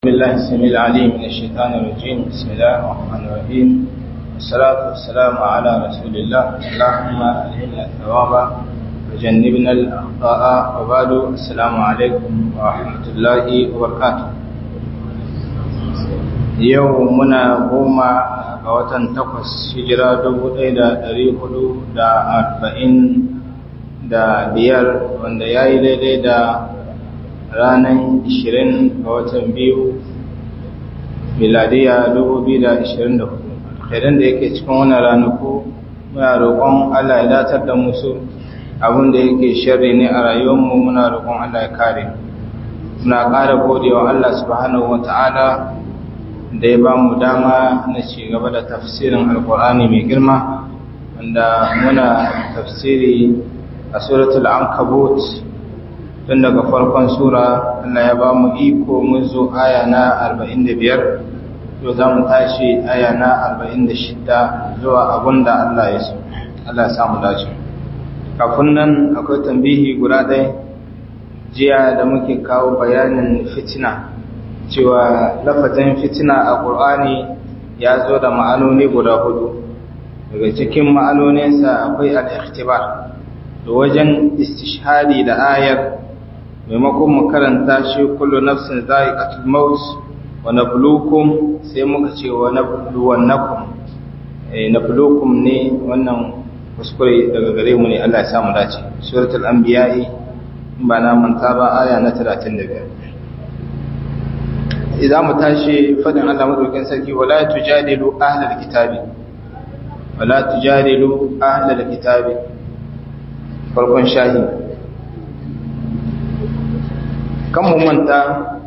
بسم الله السميع العليم من الشيطان الرجيم بسم الله الرحمن الرحيم والصلاة والسلام على رسول الله اللهم ألهمنا الثواب وجنبنا الأخطاء وبعد السلام عليكم ورحمة الله وبركاته يومنا قوما وطن تقص هجرة دبو إيدا دريقلو دا أربعين da biyar wanda ya yi daidai da ranar 20 ga watan biyu miladiya 2024 idan da yake cikin wani ranaku muna roƙon Allah ya datar da musu abin da yake sharri ne a rayuwarmu muna roƙon Allah ya kare muna ƙara godewa Allah subhanahu wata'ala da ya ba mu dama na ci gaba da tafsirin alkur'ani mai girma wanda muna tafsiri a suratul ankabut tun daga farkon sura Allah ya ba mu iko mun zo aya na 45 yau za mu tashi aya na 46 zuwa abin da Allah ya so Allah ya samu dace kafin nan akwai tambihi guda ɗaya jiya da muke kawo bayanin fitina cewa lafazin fitina a ƙur'ani ya zo da ma'anoni guda hudu daga cikin ma'anoninsa akwai al-ikhtibar da wajen istishhadi da ayar maimakon mu karanta shi kullu nafsin za'iqatul maut wa nabluukum sai muka ce wa nabluwannakum eh nabluukum ne wannan kuskure daga gare mu ne Allah ya samu dace suratul anbiya ba na manta ba aya na 35 idan mu tashi fadin Allah madaukakin sarki wala tujadilu ahlal kitabi wala tujadilu ahlal kitabi farkon shahi kan mu manta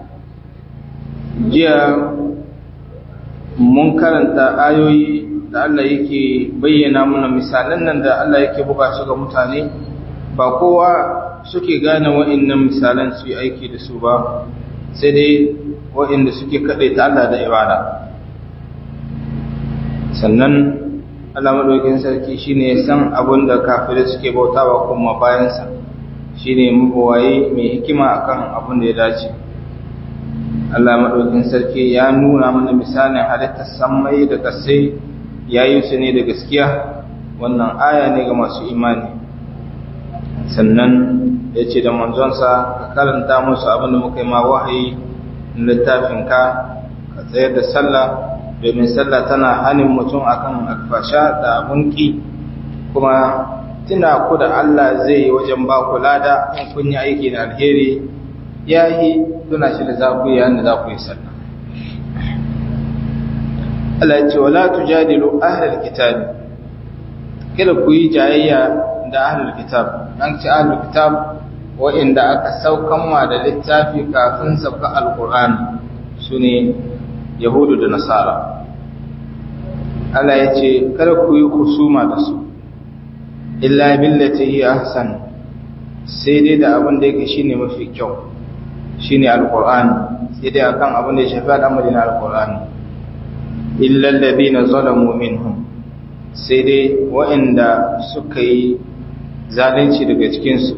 jiya mun karanta ayoyi da Allah yake bayyana mana misalan nan da Allah yake buga su ga mutane ba kowa suke gane wa'annan misalan su yi aiki da su ba sai dai wa'anda suke kaɗai ta Allah da ibada sannan Allah madaukin sarki shine ya san abin da kafirai suke bautawa kuma bayansa shine mabawaye mai hikima akan abin da ya dace Allah madaukin sarki ya nuna mana misalin halittar sammai da kasai yayi su ne da gaskiya wannan aya ne ga masu imani sannan ya ce da manzonsa ka karanta musu abin da muka yi ma wahayi littafin ka ka tsayar da sallah domin sallah tana hanin mutum akan alfasha da bunki kuma tuna ku da Allah zai yi wajen ba ku lada in kun yi aiki da alheri yayi tuna shi da za ku yi yanda za ku yi sallah Allah ya ce wala tujadilu ahlul kitab kada ku yi jayayya da ahlul kitab an ce ahlul kitab wa'inda aka saukan ma da littafi kafin sauka alqur'ani sune yahudu da nasara Allah ya ce kada ku yi kusuma da su illa billati hi ahsan sai dai da abin da yake shine mafi kyau shine alqur'ani sai dai akan abin da ya shafi al'amarin alqur'ani illa alladhina zalamu minhum sai dai waɗanda suka yi zalunci daga cikin su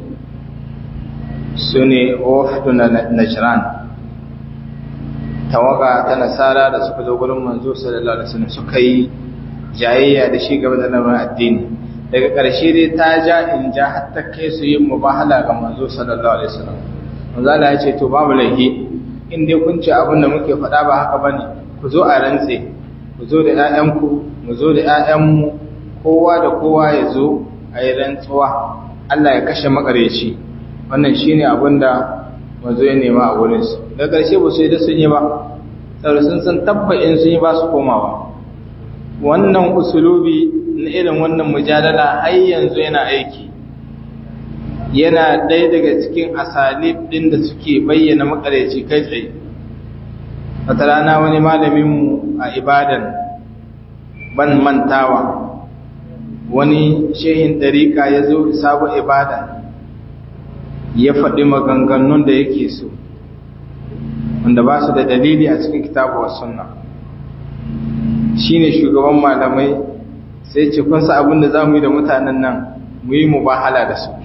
sune wafdu najran tawaga ta nasara da suka zo gurin manzo sallallahu alaihi wasallam suka yi jayayya da shi gaba da lamarin addini daga ƙarshe dai ta ja in ja har ta kai su yin mubahala ga manzo sallallahu alaihi wasallam manzo Allah ya ce to babu laifi in dai kun ce abin da muke faɗa ba haka bane ku zo a rantse ku zo da ƴaƴanku mu zo da ƴaƴanmu kowa da kowa ya zo a yi rantsuwa Allah ya kashe makareci wannan shine abin da manzo ya nema a wurin su daga ƙarshe ba su yi da sun yi ba saboda sun san tabba'in sun yi ba su komawa wannan usulubi na irin wannan mujadala har yanzu yana aiki yana ɗaya daga cikin asalib ɗin da suke bayyana makareci kai tsaye wata rana wani malaminmu a ibadan ban mantawa wani shehin ɗariƙa ya zo sabon ibadan ya faɗi maganganun da yake so wanda ba su da dalili a cikin kitabu wa sunna shine shugaban malamai sai ce kun sa abin da za mu yi da mutanen nan mu yi mu bahala da su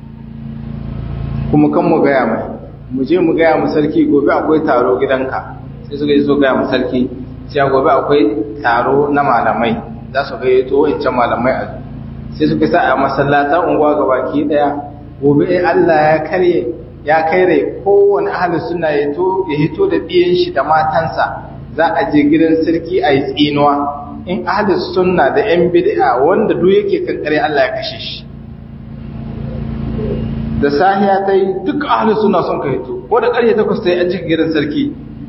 kuma kan mu gaya mai mu je mu gaya mu sarki gobe akwai taro gidanka sai suka yi so gaya mu sarki cewa gobe akwai taro na malamai za su gayyato wancan malamai a sai suka sa a masallatan unguwa ga baki daya gobe Allah ya karye ya kaire kowane ahalin suna ya hito da biyan shi da matansa za a je gidan sarki a yi tsinuwa in ahalin sunna da yan bid'a wanda duk yake kankare Allah ya kashe shi da sahiya ta yi duk ahalin suna son ka hito ko da ƙarfe takwas ta yi an cika gidan sarki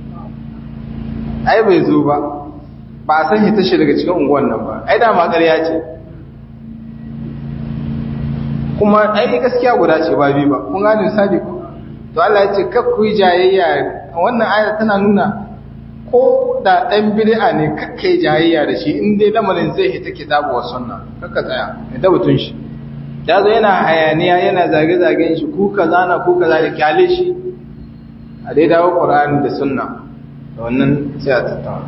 ai bai zo ba ba a san hita shi daga cikin unguwan nan ba ai dama ƙarya ce kuma ai gaskiya guda ce ba biyu ba kun gane misali ko to Allah ya ce kar ku yi jayayya wannan ayar tana nuna ko da dan bid'a ne kakka yi jayayya da shi in dai lamarin zai hita kitabu wa sunna kakka tsaya ne da butun shi ya zo yana hayaniya yana zage-zagen shi ku kaza na ku kaza da kyale shi a dai dawo Qur'ani da sunna da wannan sai a tattauna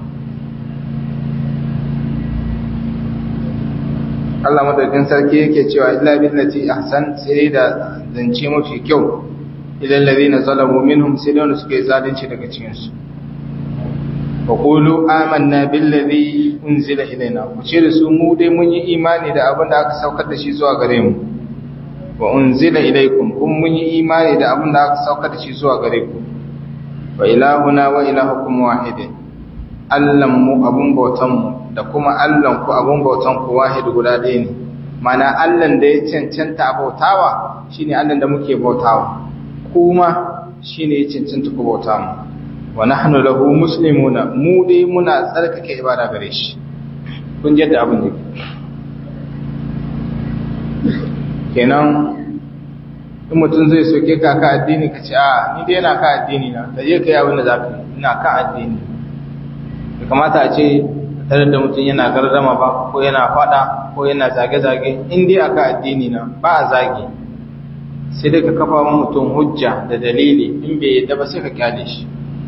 Allah madaukin sarki yake cewa illa billati ahsan sai da zance mafi kyau ilal ladina zalamu minhum sai da suke zalunci daga cikin su wa qulu amanna billazi unzila ilaina ku ce da su mu dai mun yi imani da abin da aka saukar da shi zuwa gare mu wa unzila ilaikum kun mun yi imani da abin da aka saukar da shi zuwa gare ku wa ilahuna wa ilahukum wahidin Allahn mu abun bautan mu da kuma Allahn ku abun bautan ku wahid guda ɗaya ne mana Allahn da ya cancanta a bautawa shine Allahn da muke bautawa kuma shine ya cancanta ku bauta mu wa nahnu lahu muslimuna mu dai muna tsarkake ibada gare shi kun jadda abin da kenan in mutum zai soke ka ka addini ka ce a ni dai yana ka addini na ka je ka yi abin da za ka yi ina ka addini da kamata a ce tare da mutum yana gardama ba ko yana fada ko yana zage-zage in dai aka addini na ba a zage sai dai ka kafa wa mutum hujja da dalili in bai yadda ba sai ka kyale shi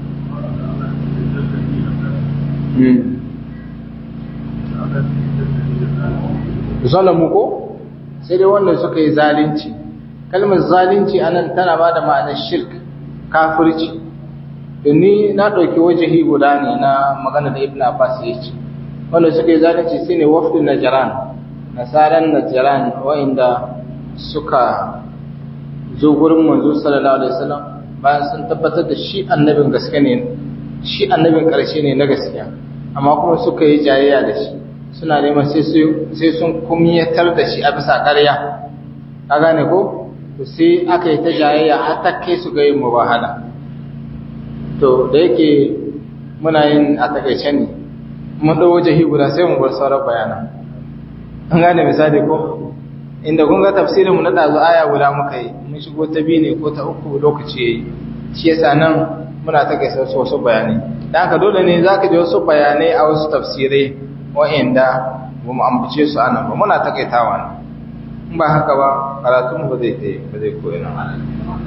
zalamu ko sai dai wanda suka yi zalunci kalmar zalunci anan tana ba da ma'anar shirk kafirci ni na ɗauki wajahi guda ne na magana da ibn abbas ya ce wanda suka yi zalunci su ne wafdin najaran nasaran najaran wa'inda suka zo gurin manzo sallallahu alaihi wasallam bayan sun tabbatar da shi annabin gaske ne shi annabin ƙarshe ne na gaskiya amma kuma suka yi jayayya da shi suna neman sai sun kumyatar da shi a bisa ƙarya ka gane ko sai aka yi ta jayayya har ta kai su ga yin mubahala to da yake muna yin a takaice ne mun ɗau waje guda sai mu bar sauran bayanan an gane misali ko inda kun ga tafsirinmu na ɗazu aya guda muka yi mun shigo ta biyu ne ko ta uku lokaci ya yi shi yasa nan muna ta gaisa wasu wasu bayanai da haka dole ne za ka ji wasu bayanai a wasu tafsirai wa'inda ba mu ambace su a nan ba muna takaitawa ne in ba haka ba karatunmu ba zai ba zai koyi nan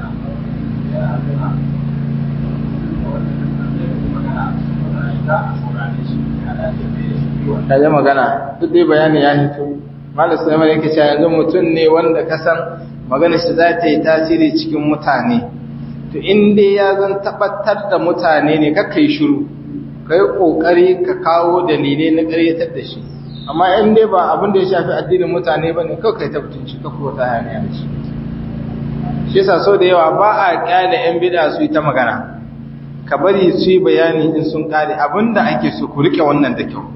kaje magana duk dai bayani ya hito malam sulaiman yake cewa yanzu mutum ne wanda ka san magana shi za ta yi tasiri cikin mutane to in dai ya zan tabbatar da mutane ne kakka yi shiru ka yi ƙoƙari ka kawo dalilai na ƙaryatar da shi amma in dai ba abin da ya shafi addinin mutane ba ne kawai kai tabbatunci ka kuma ta hanyar da shi shi yasa sau da yawa ba a ƙyale 'yan bida su yi ta magana ka bari su yi bayani in sun ƙare abin da ake so ku riƙe wannan da kyau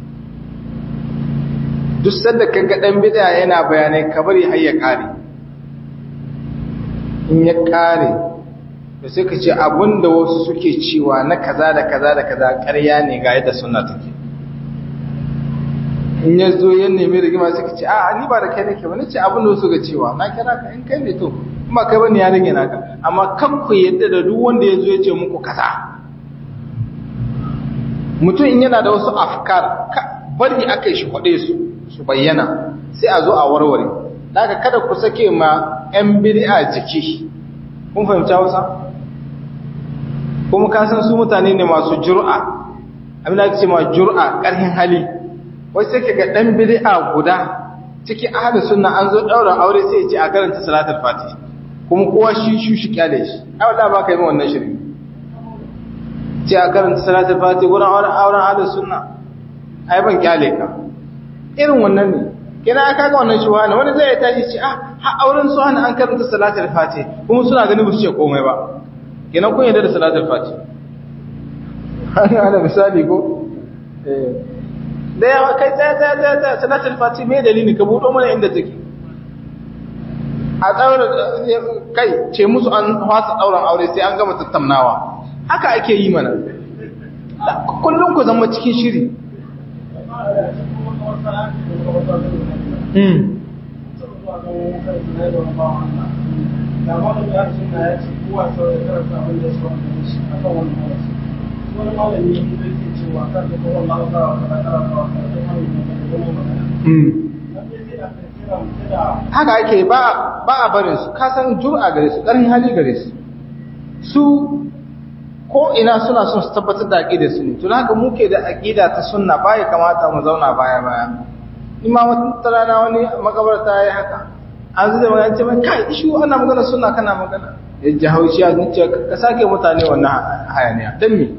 duk sanda ka ga ɗan bida yana bayanai ka bari har ya ƙare in ya ƙare da sai ka ce abin da wasu suke cewa na kaza da kaza da kaza ƙarya ne ga yadda suna take in ya zo ya nemi rigima suka ce a ni ba da kai nake ba nace abin da wasu ga cewa na kira ka in kai ne to in ba kai bane ya rage naka amma kan ku yadda da duk wanda ya zo ya ce muku kaza mutum in yana da wasu afkar bari aka shi kwaɗe su su bayyana sai a zo a warware daga kada ku sake ma 'yan bid'a jiki kun fahimci wasa kuma ka san su mutane ne masu jur'a abin da ake ce ma jur'a ƙarfin hali wai sai ga dan bid'a guda cikin ahlus sunna an zo daura aure sai ya ce a karanta salatul fatih kuma kowa shi shi shi kyale shi ai wallahi ba kai mai wannan shirin ce a karanta salatul fati wurin auren auren ahlus sunna ai ban kyale ka irin wannan ne kina aka ga wannan shuwa ne wani zai tashi ce ah har auren su an karanta salatul fati kuma suna gani ba su ce komai ba kina kun yarda da salatul fati ana misali ko eh da yawa kai tsaya tsaya tsaya tsaya salatul fati me dalili ka buɗo mana inda take a tsaurin kai ce musu an fasa ɗauran aure sai an gama tattaunawa haka ake yi mana kullum ku zama cikin shiri haka ake ba a barin su kasan jura gare su ƙarfin hali gare su su ko ina suna son su tabbatar da aƙidar su ne tun haka muke da aƙida ta sunna baya kamata mu zauna baya baya ima wata rana wani makabarta ya yi haka an zai magana ce mai kai ishu ana magana sunna kana magana ya ji haushi ya ce ka sake mutane wannan hayaniya don me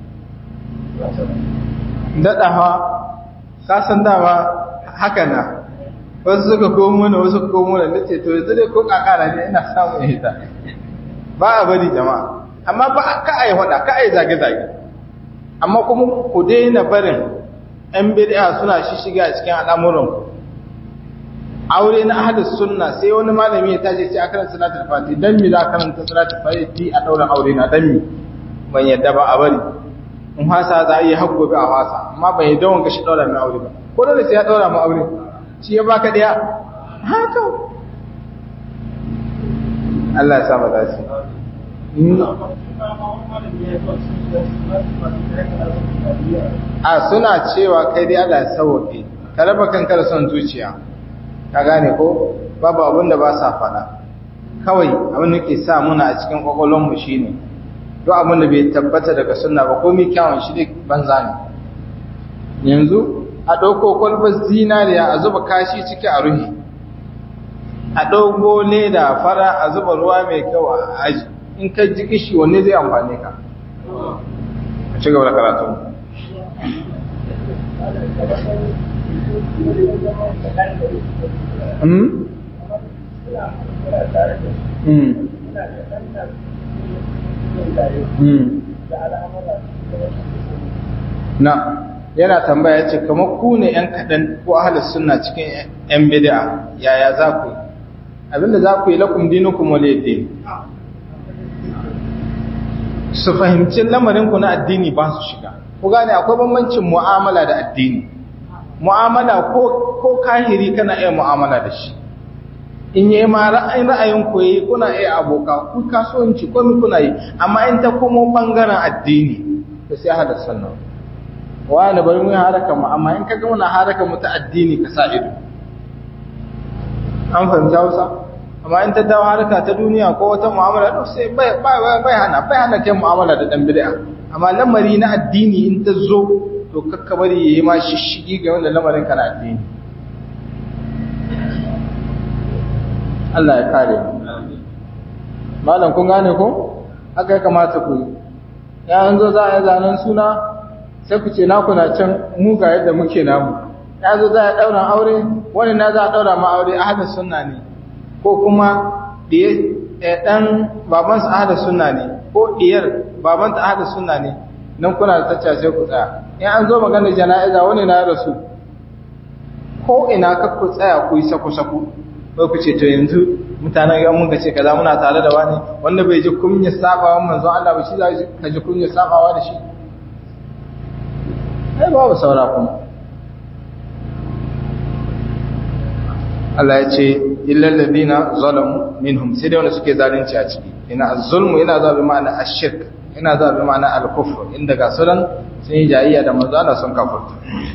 daɗawa ka san dama haka na wasu suka komo mana wasu suka komo mana nace to yanzu dai ko kakara ne ina samun hita ba a bari jama'a amma ba ka ai hada ka ai zage zage amma kuma ku daina barin ɗan bid'a suna shishiga a cikin al'amuran aure na ahlus sunna sai wani malami ya tashi sai akan salatul fati dan mi za karanta salatul fati a daura aure na dan mi ban yadda ba a bari in hasa za a yi hakko bi a hasa amma ban yadda wanka shi daura mai aure ba ko dole sai ya daura mu aure shi ya baka daya haka Allah ya sa mu dace a suna cewa kai dai Allah ya sauke ka raba kanka da son zuciya ka gane ko babu abin da ba sa faɗa kawai abin da ke sa muna a cikin kwakwalwar mu shine duk abin da bai tabbata daga sunna ba komai kyawun shi ne banza ne yanzu a ɗauko kwalbar zinariya a zuba kashi ciki a ruhi a ɗauko leda fara a zuba ruwa mai kyau a aji in ka ji kishi wanne zai amfane ka a ci gaba da karatu na yana tambaya ce kamar ku ne ‘yan kaɗan ko ahalar suna cikin ‘yan bida yaya za ku yi abinda za ku yi lakum dinukum wale su fahimci lamarinku na addini ba su shiga ku gane akwai bambancin mu'amala da addini mu'amala ko kahiri kana iya mu'amala da shi in yi ma ra'ayin ra'ayin ku yi kuna iya aboka ku kasuwanci komi kuna yi amma in ta komo bangaren addini da sai hada sannan wani bari mu haraka mu amma in kaga muna haraka mu ta addini ka sa ido an fahimta Hausa amma in ta dawo haraka ta duniya ko wata mu'amala to sai bai bai hana bai hana kai mu'amala da dan bid'a amma lamari na addini in ta zo to kakka bari yayi ma shishigi ga wanda lamarin ka na addini Allah ya kare mu malam kun gane ko haka ya kamata ku yi ya an zo za a yi zanen suna sai ku ce naku na can mu ga yadda muke namu ya zo za a ɗaura aure wani na za a ɗaura ma aure ahadin sunna ne ko kuma ɗan babansa ahadin sunna ne ko ɗiyar babanta ahadin sunna ne nan kuna da tacca sai ku tsaya in an zo magana jana'iza wani na rasu ko ina ka ku tsaya ku yi saku-saku ko ku ce to yanzu mutanen yan mun ce kaza muna tare da wani wanda bai ji kunyar sabawa manzon Allah ba shi za ka ji kunyar sabawa da shi ai babu saura kuma Allah ya ce illal ladina zalamu minhum sai dai wanda suke zalunci a ciki ina az-zulmu yana zuwa bi ma'ana ash-shirk yana zuwa bi ma'ana al-kufr inda ga sunan sun yi jayayya da manzo Allah sun kafirta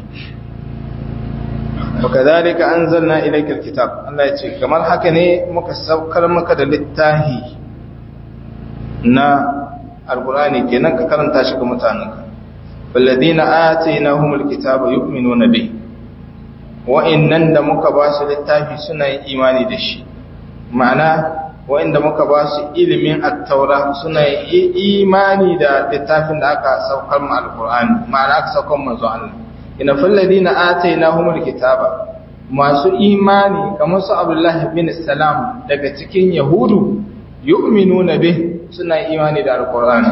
وكذلك أنزلنا إليك الكتاب الله يتشي كما الحكني مكسوكر مكد للتاهي نا القرآن كنك كرن تاشك متانك والذين آتيناهم الكتاب يؤمنون به وإن نند مكباس للتاهي سنة إيماني دشي معنى wa'inda muka ba su ilimin attaura suna imani da littafin da aka saukar mu alqur'ani ma'ana aka saukar manzo Allah ina falladina atainahumul kitaba masu imani kamar su Abdullah bin Salam daga cikin Yahudu yu'minuna bih suna imani da alqur'ani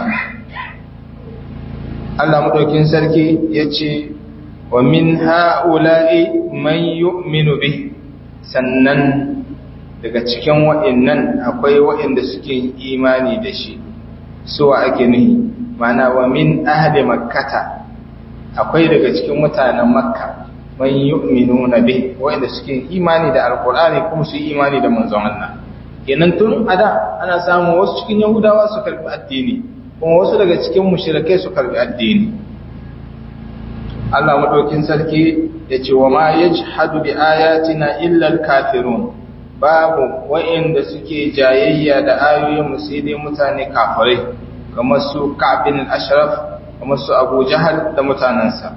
Allah madaukin sarki yace wa min ha'ula'i man yu'minu bih sannan daga cikin wa'annan akwai wa'anda suke imani da shi suwa ake nuhi mana wa min ahli makkata akwai daga cikin mutanen makka man yu'minuna bih wa'anda suke imani da alqur'ani kuma su imani da manzon Allah kenan tun ada ana samun wasu cikin yahudawa su karbi addini kuma wasu daga cikin mushrikai su karbi addini Allah madaukin sarki yace wa ma yajhadu bi ayatina illa al-kafirun babu wa'inda suke jayayya da ayoyin mu sai dai mutane kafirai kamar su Ka'b bin al-Ashraf kamar su Abu Jahal da mutanansa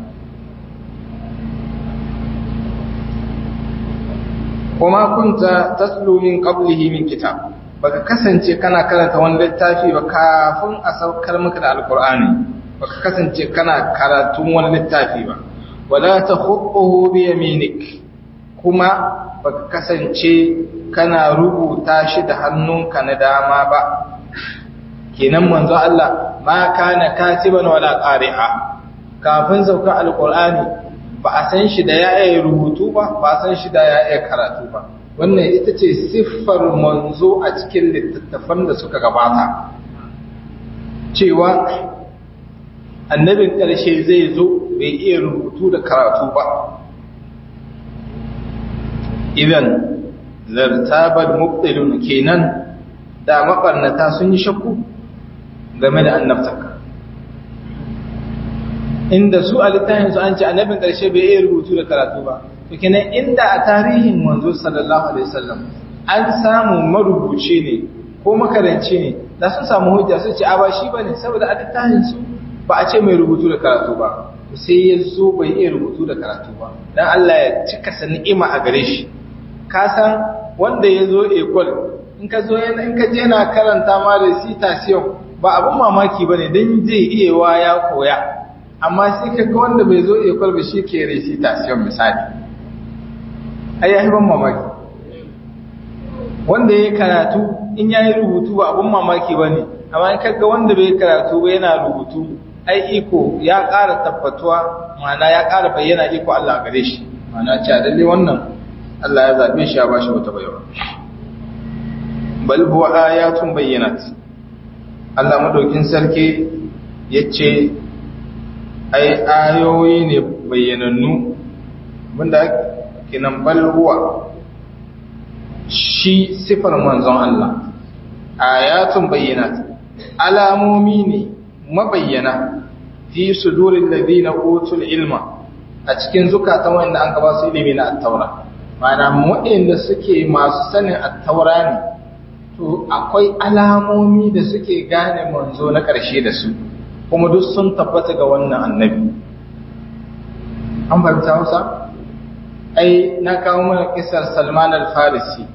kuma kunta tatlu min qablihi min kitab baka kasance kana karanta wani littafi ba kafin a saukar maka da alqur'ani baka kasance kana karatun wani littafi ba wala takhutuhu bi yaminik kuma baka kasance kana rubuta shi da hannunka na dama ba kenan manzo Allah ma kana katiban wala qari'a kafin sauka alqur'ani ba a san shi da ya iya rubutu ba ba a san shi da ya iya karatu ba wannan ita ce siffar manzo a cikin littattafan da suka gabata cewa annabin ƙarshe zai zo bai iya rubutu da karatu ba idan zartabar mubtilun kenan da mabarnata sun yi shakku game da annabtaka inda su a littafin su an ce annabin ƙarshe bai iya rubutu da karatu ba to kenan inda a tarihin manzo sallallahu alaihi wasallam an samu marubuci ne ko makaranci ne da sun samu hujja sun ce a ba shi bane saboda a littafin su ba a ce mai rubutu da karatu ba sai ya zo bai iya rubutu da karatu ba dan Allah ya cika sa ni'ima a gare shi ka san wanda ya zo ekol in ka zo in ka je yana karanta ma recitation ba abin mamaki ba ne don zai iya wa ya koya amma sai ka ga wanda bai zo ekol ba shi ke recitation misali ai ya ban mamaki wanda ya karatu in ya yi rubutu ba abin mamaki ba ne amma in ka ga wanda bai karatu ba yana rubutu ai iko ya ƙara tabbatuwa ma'ana ya ƙara bayyana iko Allah gare shi ma'ana cewa lalle wannan Allah ya zaɓe shi ya bashi wata baiwa bal huwa ayatun bayyinat Allah madaukin sarki yace ai ayoyi ne bayyanannu wanda kinan bal huwa shi sifar manzon Allah ayatun bayyinat alamomi ne mabayyana fi sudurin ladina utul ilma a cikin zukatan wanda an gaba su ilimi na at-taura mana waɗanda suke masu sanin attaura ne to akwai alamomi da suke gane manzo na ƙarshe da su kuma duk sun tabbata ga wannan annabi an fahimta hausa ai na kawo mana kisar salman al-farisi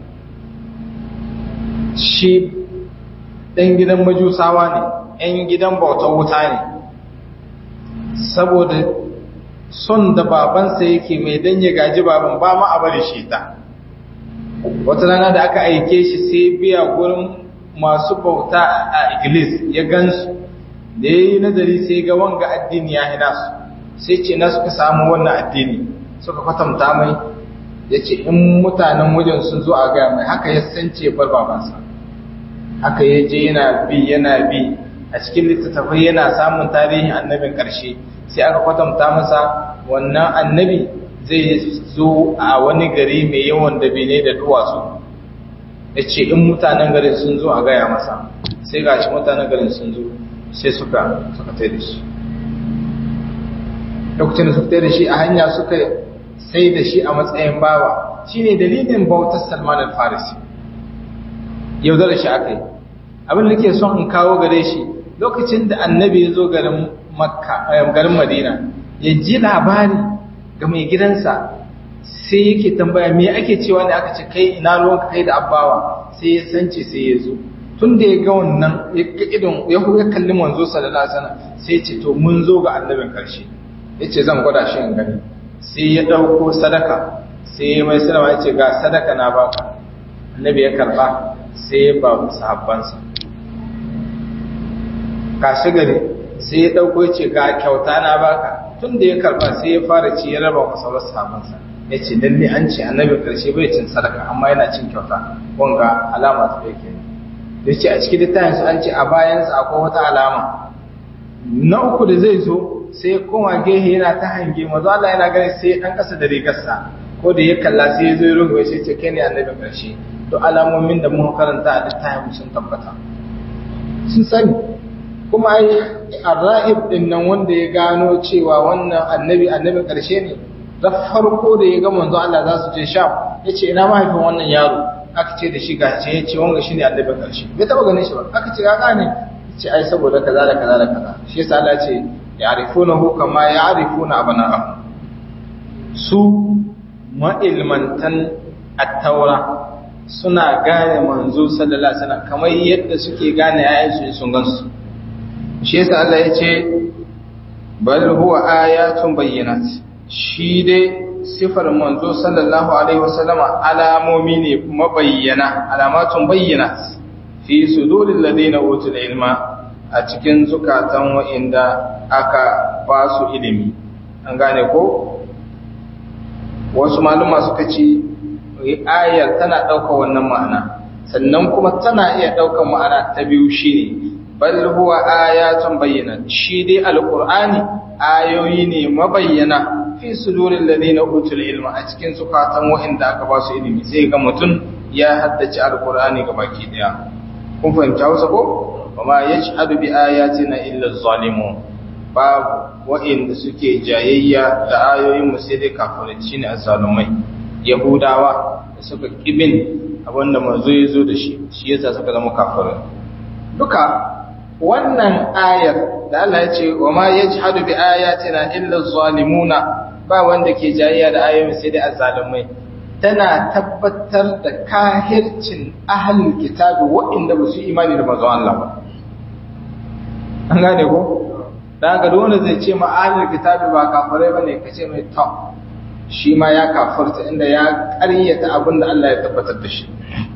shi ɗan gidan majusawa ne ‘yan gidan bautar wuta ne saboda son da babansa yake mai dan ya gaji baban ba ma a bari shi ta wata rana da aka aike shi sai biya gurin masu bauta a iglis ya gansu da ya yi nazari sai ga wanga addini ya hina su sai ce na suka samu wannan addini suka kwatanta mai ya ce in mutanen wajen sun zo a gaya mai haka ya sance bar babansa haka ya je yana bi yana bi a cikin littattafai yana samun tarihin annabin ƙarshe sai aka kwatanta masa wannan annabi zai zo a wani gari mai yawan dabine da duwatsu ya ce in mutanen garin sun zo a gaya masa sai ga shi mutanen garin sun zo sai suka suka tai da shi lokacin da suka tai da shi a hanya suka sai da shi a matsayin bawa shine dalilin bautar salman al-farisi yaudar shi aka yi abin da ke son in kawo gare shi lokacin da annabi ya zo garin makka garin madina ya ji labari ga mai gidansa sai yake tambaya me ake cewa ne aka ce kai ina ruwanka kai da abbawa sai ya sance sai ya zo tun da ya ga wannan ya ga idon ya ya kalli manzo sallallahu alaihi wasallam sai ya ce to mun zo ga annabin karshe yace zan gwada shi in gani sai ya dauko sadaka sai ya mai sallama yace ga sadaka na baka annabi ya karba sai ya ba sahabbansa kashi gari sai ya dauko yace ga kyauta na baka tun da ya karba sai ya fara ci ya raba masa wasu sahabbansa yace lalle an ce annabi karshe bai cin sadaka amma yana cin kyauta wanga alama ta yake da ce a cikin littafin su an ce a bayansa akwai wata alama na uku da zai zo sai ya koma gehe yana ta hange mazu Allah yana gani sai dan kasa da rigarsa ko da ya kalla sai ya zo ya rungu sai ce kai ne annabi karshe to alamomin da muka karanta a littafin sun tabbata sun sani kuma ai arra'ib din nan wanda ya gano cewa wannan annabi annabi karshe ne da farko da ya ga manzo Allah za su je Sham yace ina mahaifin wannan yaro aka ce da shi ga ce yace wanga shine annabi karshe bai taba ganin shi ba aka ce ga gane yace ai saboda kaza da kaza da kaza shi yasa Allah ce ya'rifunahu kama ya'rifuna abana'ahum su ma'ilmantan at-taura suna gane manzo sallallahu alaihi wasallam kamar yadda suke gane yayin sun gansu shi yasa Allah ya ce bal huwa ayatun bayyinat shi dai sifar manzo sallallahu alaihi wasallama alamomi ne mabayyana alamatun bayyinat fi suduril ladina utul ilma a cikin zukatan wa'inda aka ba su ilimi an gane ko wasu maluma suka ce ayar tana ɗaukar wannan ma'ana sannan kuma tana iya ɗaukar ma'ana ta biyu shine bal huwa ayatun bayyana shi dai alqur'ani ayoyi ne mabayyana fi sudurin ladina utul ilma a cikin zukatan wa'inda aka ba su ilimi sai ga mutum ya haddace alqur'ani baki daya kun fahimta Hausa ko wama yashhadu bi ayatina illa zalimun babu wa'inda suke jayayya da ayoyin mu sai dai kafirai shine azzalumai yahudawa da suka kibin abinda manzo ya zo da shi shi yasa suka zama kafirai duka wannan ayar da Allah ya ce wa ma yajhadu bi ayatina illa zalimuna ba wanda ke jayayya da ayoyin sai dai azzalumai tana tabbatar da kahircin ahlul kitabi waɗanda ba su imani da manzon Allah ba an gane ko dan ga wanda zai ce ma ahlul kitabi ba kafirai bane kace mai to shi ma ya kafirta inda ya ƙaryata abin da Allah ya tabbatar da shi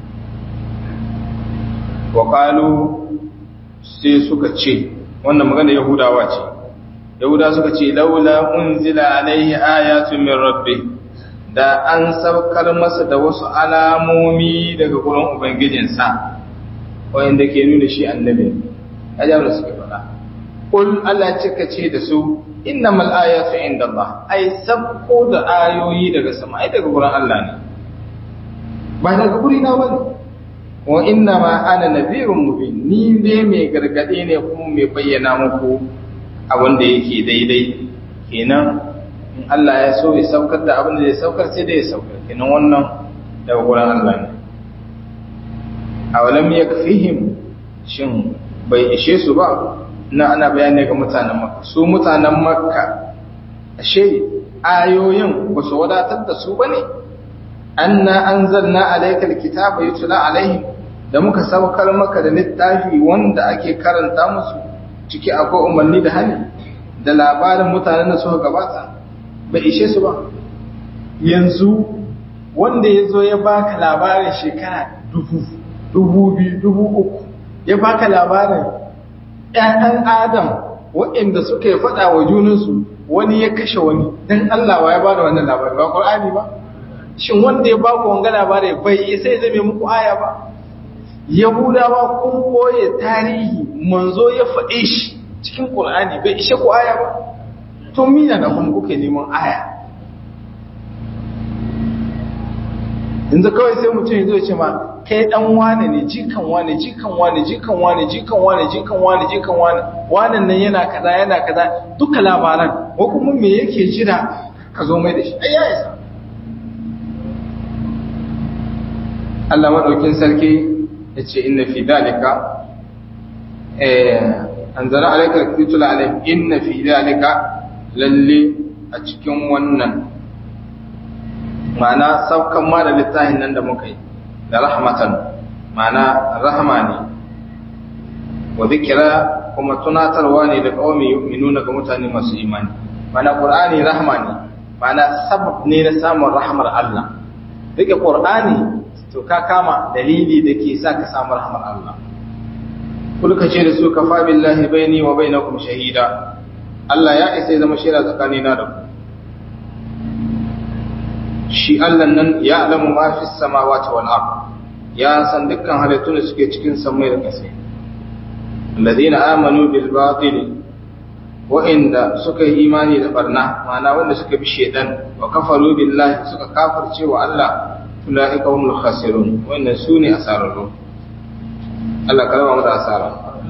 wa qalu sai suka ce wannan magana yahudawa ce yahuda suka ce laula unzila alaihi ayatun min rabbi da an saukar masa da wasu alamomi daga gurin ubangijinsa wanda ke nuna shi annabi ajabu suke faɗa qul Allah cika ce da su innamal ayatu indallah ai sabko da ayoyi daga sama ai daga gurin Allah ne ba daga gurina bane wa inna ma ana nadhirun mubin ni ne mai gargade ne kuma mai bayyana muku abin da yake daidai kenan in Allah ya so ya saukar da abin da zai saukar sai da ya saukar kenan wannan daga gurin Allah ne awalam yakfihim shin bai ishe su ba na ana bayani ga mutanen makka su mutanen makka ashe ayoyin ba su wadatar da su bane anna anzalna alayka alkitaba yutla alaihim da muka saukar maka da littafi wanda ake karanta musu ciki akwai umarni da hali da labarin mutanen da suka gabata bai ishe su ba yanzu wanda ya zo ya baka labarin shekara dubu dubu biyu dubu uku ya baka labarin ‘ya'yan adam waɗanda suka yi faɗa wa junansu wani ya kashe wani don Allah wa ya ba da wannan labari ba ƙwar'ani ba shin wanda ya baku wanga labari bai isa ya zame muku aya ba yahudawa kun koye tarihi manzo ya faɗe shi cikin ƙur'ani bai ishe ku aya ba to mina da kuma kuke neman aya yanzu kawai sai mutum ya zo ce ma kai dan wane ne jikan wane jikan wane jikan wane jikan wane jikan wane jikan wane wannan nan yana kaza yana kaza duka labaran ko kuma me yake jira ka zo mai da shi ai ya isa Allah madaukin sarki yace inna fi dalika eh anzala alayka kitula alayhim inna fi dalika lalle a cikin wannan ma'ana saukan ma da littafin nan da muka yi da rahmatan ma'ana rahama ne wa zikira kuma tunatarwa ne da kawai yu'minuna ga mutane masu imani ma'ana qur'ani rahama ne ma'ana sabab ne na samun rahamar Allah rike qur'ani to ka kama dalili da ke sa ka samu rahamar Allah kulka ce da su kafa billahi baini wa bainakum shahida Allah ya isa zama shaida tsakanina da ku shi Allah nan ya alamu ma fi samawati wal ard ya san dukkan halittun da suke cikin samai da ƙasa alladhina amanu bil batil wa inda suka yi imani da barna ma'ana wanda suka bi shedan wa kafaru billahi suka kafirce wa Allah ulaika humul khasirun wannan sune asararru Allah kalama mata asara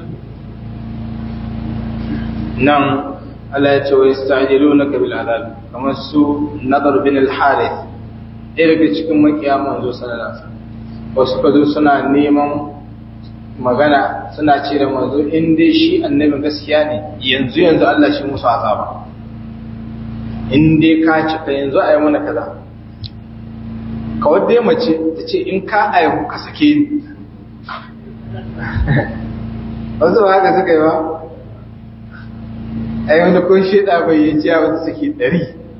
nan Allah ya ce wa yasta'jilunaka bil adab kamar su nadar bin al-harith ɗaya daga cikin makiya manzo sallallahu alaihi wasallam wasu ka zo suna neman magana suna ce da manzo in dai shi annabin gaskiya ne yanzu yanzu Allah shi musu azaba in dai ka cika yanzu a yi mana kaza kawai dai mace ta ce in ka aihu ka sake ni wasu ba haka suka yi ba ai wani ko sheda bai yi ciya wata saki ɗari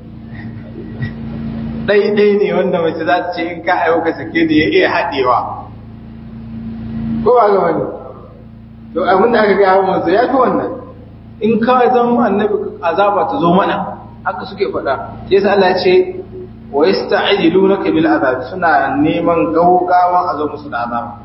ɗai-ɗai ne wanda mace za ta ce in ka aiwuka sake da ya iya haɗewa ko ba ga wani to abin da aka gaya manzo ya fi wannan in ka zama annabi azaba ta zo mana haka suke faɗa sai sa Allah ce wa yasta'jilunaka bil azab suna neman gaugawa a zo musu da azaba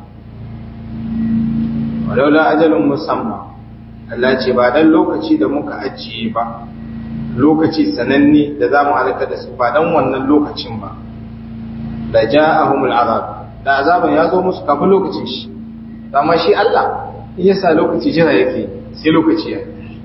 walaula ajalun musamma Allah ce ba dan lokaci da muka ajiye ba lokaci sananne da za mu halaka da su ba dan wannan lokacin ba da ja'ahumul azab da azaban ya zo musu kafin lokacin shi amma shi Allah in ya sa lokaci jira yake sai lokaci ya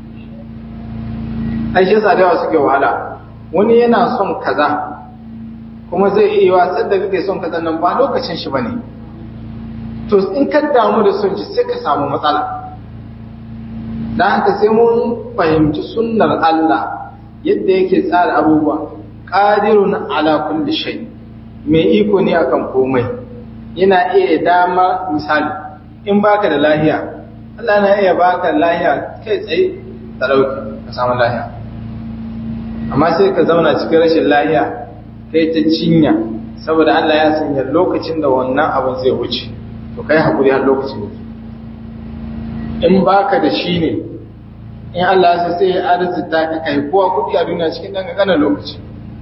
ai shi yasa da yawa suke wahala wani yana son kaza kuma zai iya watsar da kake son kaza nan ba lokacin shi bane to in ka damu da son shi sai ka samu matsala dan haka sai mun fahimci sunnar Allah yadda yake tsara abubuwa qadirun ala kulli shay mai iko ne akan komai yana iya dama misali in baka da lahiya Allah na iya baka lahiya kai tsaye ta dauki ka samu lahiya amma sai ka zauna cikin rashin lahiya kai ta cinya saboda Allah ya sanya lokacin da wannan abin zai wuce to kai hakuri har lokacin da in baka da shi ne in Allah ya sai ya arzita ka kai kowa kudi a duniya cikin dan kankanin lokaci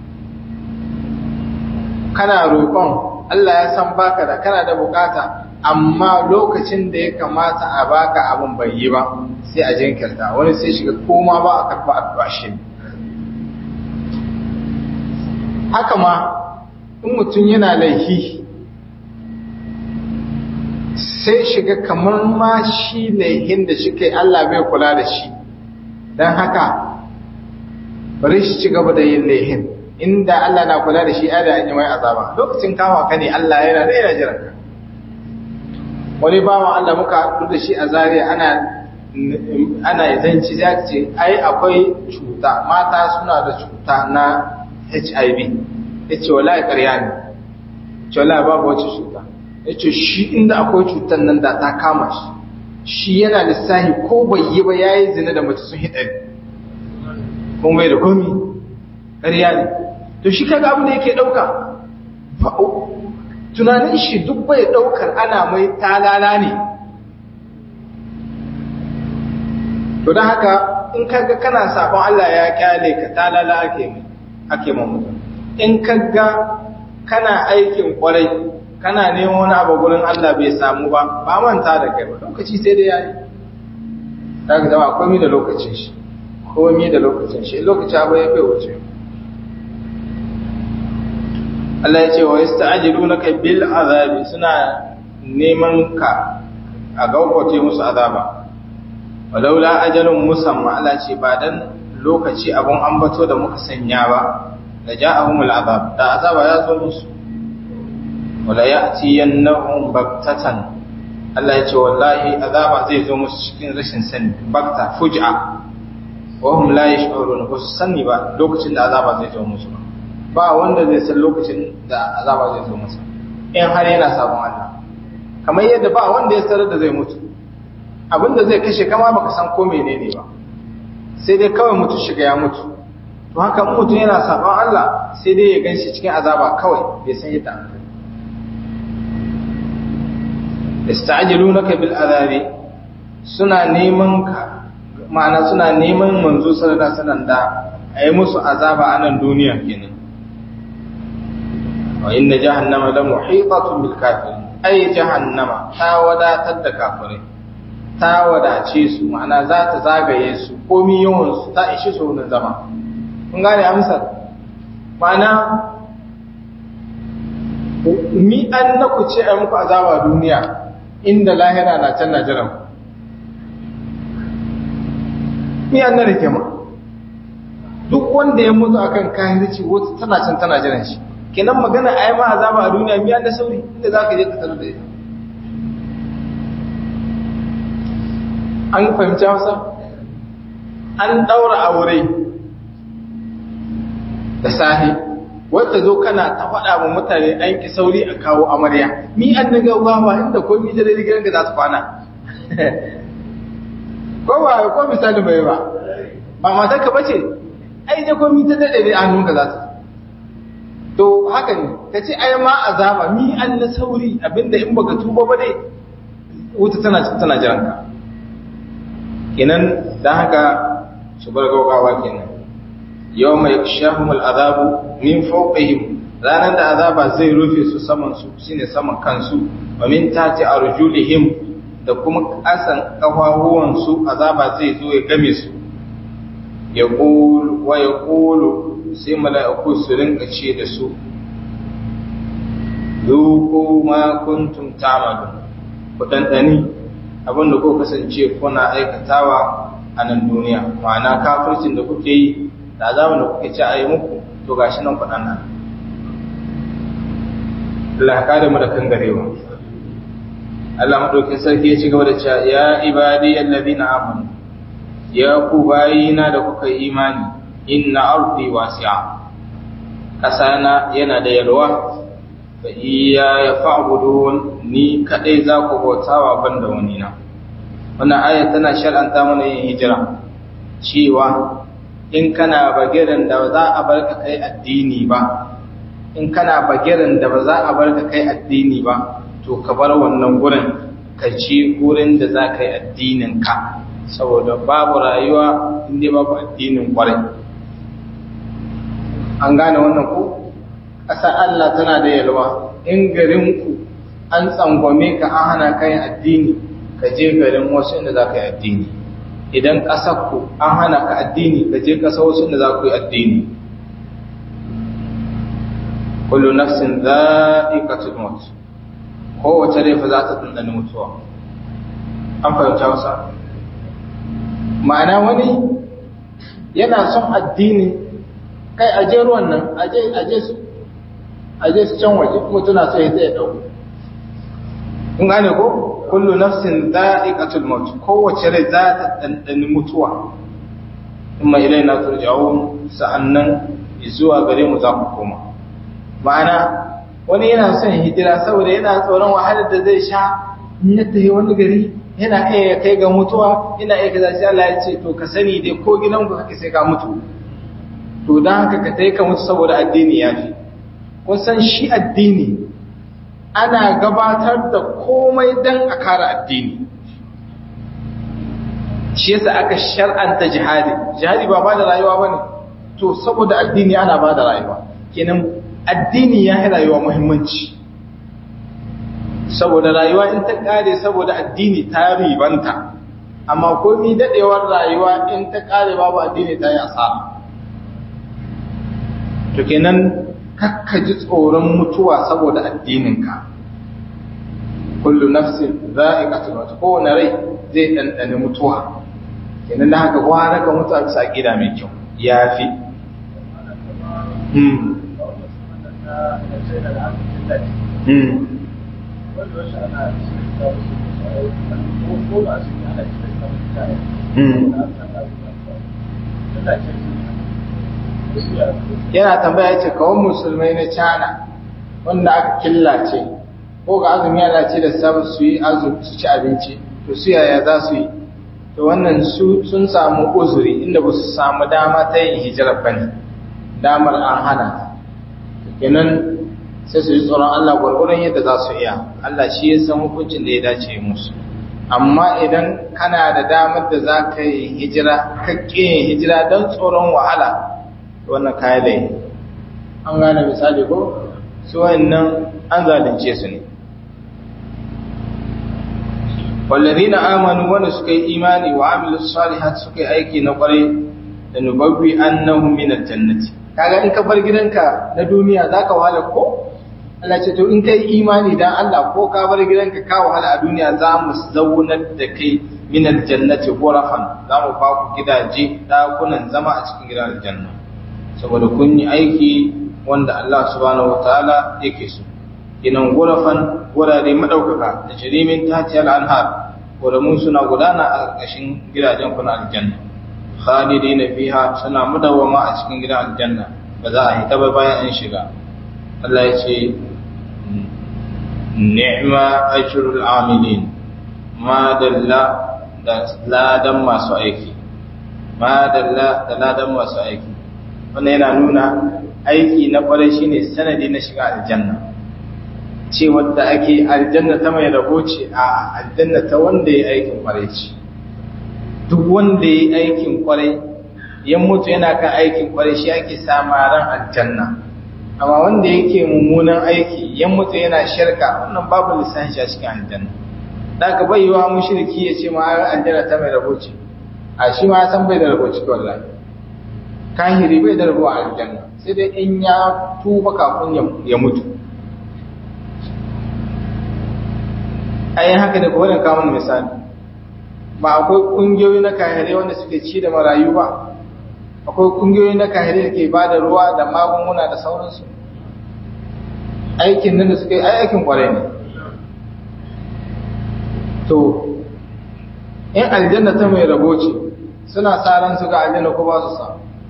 kana roƙon Allah ya san baka da kana da bukata amma lokacin da ya kamata a baka abin bai yi ba sai a jinkirta wani sai shiga koma ba a karba addu'a shi haka ma in mutum yana laifi sai shiga kamar ma shi laifin da shi kai Allah bai kula da shi don haka bari shi ci gaba da yin laifin inda Allah na kula da shi a da yi mai azaba lokacin kama ka ne Allah yana da yana jiran ka wani bawan Allah muka haɗu da shi a zariya ana ana zanci za ce ai akwai cuta mata suna da cuta na HIV ya ce wala ya ƙarya ne ce wala babu wacce cuta ya ce shi inda akwai cutar nan da ta kama shi shi yana lissahi ko bai yi ba ya yi zina da mace sun hidari kuma bai da komi ƙarya ne to shi kaga abin da yake ɗauka tunanin shi duk bai ɗaukar ana mai talala ne to don haka in kaga kana sabon Allah ya kyale ka talala ake mai ake mutum in kaga kana aikin kwarai kana neman wani abu gurin Allah bai samu ba ba manta da kai ba lokaci sai dai yayi daga zama komai da lokacin shi komai da lokacin shi lokaci abu ya bai wuce Allah ya ce wa yasta'jilunaka bil azabi suna neman ka a gaugauce musu azaba walaula ajalun musamma Allah ce ba dan lokaci abun ambato da muka sanya ba da ja'ahumul azab da azaba ya zo musu wala ya'tiyannahum baktatan Allah ya ce wallahi azaba zai zo musu cikin rashin sani bakta fuj'a wa hum la yash'urun ba su sani ba lokacin da azaba zai zo musu ba wanda zai san lokacin da azaba zai zo masa in har yana sabon Allah kamar yadda ba wanda ya sarar da zai mutu abinda zai kashe kama baka san ko menene ba sai dai kawai mutu shiga ya mutu to haka mutum yana saban Allah sai dai ya ganshi cikin azaba kawai bai san yadda an kai ista'jilunaka bil azabi suna neman ka ma'ana suna neman manzo sallallahu alaihi wasallam da ayi musu azaba a nan duniya kenan wa inna jahannama la muhitatun bil kafirin ay jahannama ta wadatar da kafirai ta wadace su ma'ana za ta zagaye su komi yawan su ta ishi su wurin zama kun gane amsar ma'ana mi an na ku ce a muku azaba duniya inda lahira na can na jiran mi an na rike ma duk wanda ya mutu akan kahirci wata tana can tana jiran shi kenan magana a yi ma azaba a duniya mi an da sauri inda za ka je ka tarar da ita an fahimci hausa an daura aure da sahi wadda zo kana ta faɗa wa mutane an ki sauri a kawo amarya mi an na gaugawa inda ko mi da rigar da za su kwana ko ba ko misali bai ba ba matar ka bace ai da ko mi ta dade ne an nunka za ta to haka ne ta ce ai ma azaba mi an na sauri abinda in baka tuba ba dai wuta tana tana jiran ka kenan dan haka su bar gaugawa kenan yau mai shahumul azabu min fawqihim ranar da azaba zai rufe su saman su shine saman kansu wa min tati arjulihim da kuma kasan kafafuwan su azaba zai zo ya game su ya qul wa yaqulu sai mala'iku su rinka ce da su zuku ma kuntum ta'malun ku dandani abinda ko kasance kuna aikatawa a nan duniya ma'ana kafircin da kuke yi da azabin da kuke ci a yi muku to gashi nan kuɗan nan Allah ka da mu da kan garewa Allah madaukin sarki ya ci gaba da cewa ya ibadi alladhina amanu ya ku bayina da kuka yi imani inna ardi wasi'a kasana yana da yalwa fa iya ya fa'budun ni kadai za ku bautawa banda wani na wannan aya tana shar'anta mana yin hijira cewa in kana bagiran da za a bar ka kai addini ba in kana bagiran da ba za a bar ka kai addini ba to ka bar wannan gurin ka ci gurin da za ka yi addinin ka saboda babu rayuwa inda babu addinin kwarai an gane wannan ku ƙasa Allah tana da yalwa in garinku an tsangwame ka an hana kai addini ka je garin wasu inda za ka yi addini idan ƙasarku an hana ka addini ka je ƙasa wasu inda za ku yi addini kullu nafsin za'iqatul maut kowace rai fa za ta dandana mutuwa an fahimta wasa ma'ana wani yana son addini kai aje ruwan nan aje aje su aje su can waje mutuna sai zai dauko kun gane ko kullu nafsin dha'iqatul maut kowace rai za ta dandani mutuwa kuma ilaina turja'un sa'annan zuwa gare mu za ku koma ma'ana wani yana son hijira saboda yana tsoron wahalar da zai sha in ya tafi wani gari yana iya kai ga mutuwa yana iya kaza sai Allah ya ce to ka sani dai ko gidan ku kake sai ka mutu to dan haka ka tai ka mutu saboda addini ya fi kun san shi addini ana gabatar da komai dan a kare addini shi yasa aka shar'anta jihadi jihadi ba ba da rayuwa bane to saboda addini ana ba da rayuwa kenan addini ya yi rayuwa muhimmanci saboda rayuwa in ta kare saboda addini ta ribanta amma komi dadewar rayuwa in ta kare babu addini ta yi asara to kenan kakka ji tsoron mutuwa saboda addininka kullu nafsin za'iqatul maut kowane rai zai dandane mutuwa kenan da haka gwara ka mutu a bisa gida mai kyau yafi hmm hmm yana tambaya ce kawon musulmai na cana wanda aka killace ko ga azumi yana ce da sabu su yi azumi su ci abinci to su yaya za su yi to wannan su sun samu uzuri inda ba su samu dama ta yin hijirar ba ne damar an hana kenan sai su yi tsoron Allah gwargwaron yadda za su iya Allah shi ya san hukuncin da ya dace musu amma idan kana da damar da za ka yi hijira ka yin hijira don tsoron wahala wannan kayan da an gane misali ko su wannan an zalunce su ne wallazina amanu wanda suka yi imani wa amilu salihat suka yi aiki na kwarai da nubabbi annahum min aljannati kaga in ka bar gidanka na duniya zaka wahala ko Allah ce to in kai imani dan Allah ko ka bar gidanka ka wahala a duniya za mu zaunar da kai min aljannati ghurafan za mu ba ku gidaje dakunan zama a cikin gidan aljanna saboda kun yi aiki wanda Allah subhanahu wataala yake so kinan ghurafan gurare madaukaka da jirimin tatiyal anhar guramun suna gudana a ƙarƙashin gidajen ku na aljanna khalidina fiha suna mudawwama a cikin gidan aljanna ba za a hita ba bayan an shiga Allah ya ce ni'ma ajrul amilin ma dalla da ladan masu aiki ma dalla da ladan masu aiki wannan yana nuna aiki na kwarai shine sanadi na shiga aljanna ce wadda ake aljanna ta mai rabo ce a aljanna ta wanda ya aikin kwarai ce duk wanda ya aikin kwarai ya mutu yana kan aikin kwarai shi ake samaran aljanna amma wanda yake mummunan aiki ya mutu yana shirka wannan babu lissafi a cikin aljanna da ka bai yiwa mushriki ya ce ma aljanna ta mai rabo ce a shi ma san bai da rabo cikin wallahi kahiri bai da rabo a aljanna sai dai in ya tuba kafin ya mutu ayin haka da kowane kamun misali ba akwai kungiyoyi na kahirai wanda suke ci da marayu ba akwai kungiyoyi na kahirai da ke ba da ruwa da magunguna da sauransu aikin nan da suke ai aikin kwarai ne to in aljanna ta mai rabo ce suna sa ran su ga aljanna ko ba su sa